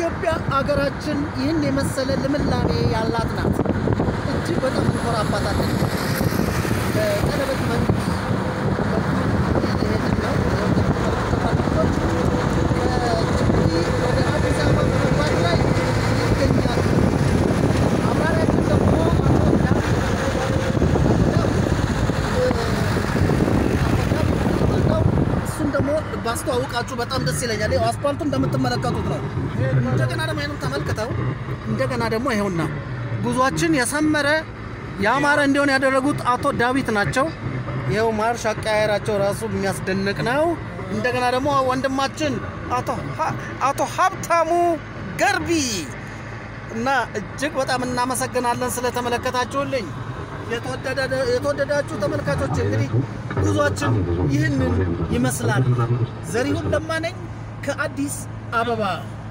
ኢትዮጵያ አገራችን ይህን የመሰለ ልምላሜ ያላት ናት። እጅግ በጣም እንኮራባታለን። በቀለበት መንገድ በኩል እየሄድን ነው። ከጅቡቲ ወደ አዲስ አበባ በመግባት ላይ ይገኛሉ። አብራሪያችን ደግሞ አቶ ዳዊት እሱን ደግሞ ባስተዋውቃችሁ በጣም ደስ ይለኛል። ይኸው አስፓልቱ እንደምትመለከቱት ነው። እንደገና ደግሞ ይህንም ተመልክተው እንደገና ደግሞ ይኸውና ጉዟችን የሰመረ ያማረ እንዲሆን ያደረጉት አቶ ዳዊት ናቸው። ይኸው ማርሽ አቀያየራቸው ራሱ የሚያስደንቅ ነው። እንደገና ደግሞ ወንድማችን አቶ ሀብታሙ ገርቢ እና እጅግ በጣም እናመሰግናለን ስለተመለከታችሁልኝ። የተወደዳችሁ ተመልካቾች እንግዲህ ጉዟችን ይህንን ይመስላል። ዘሪሁን ለማ ነኝ ከአዲስ አበባ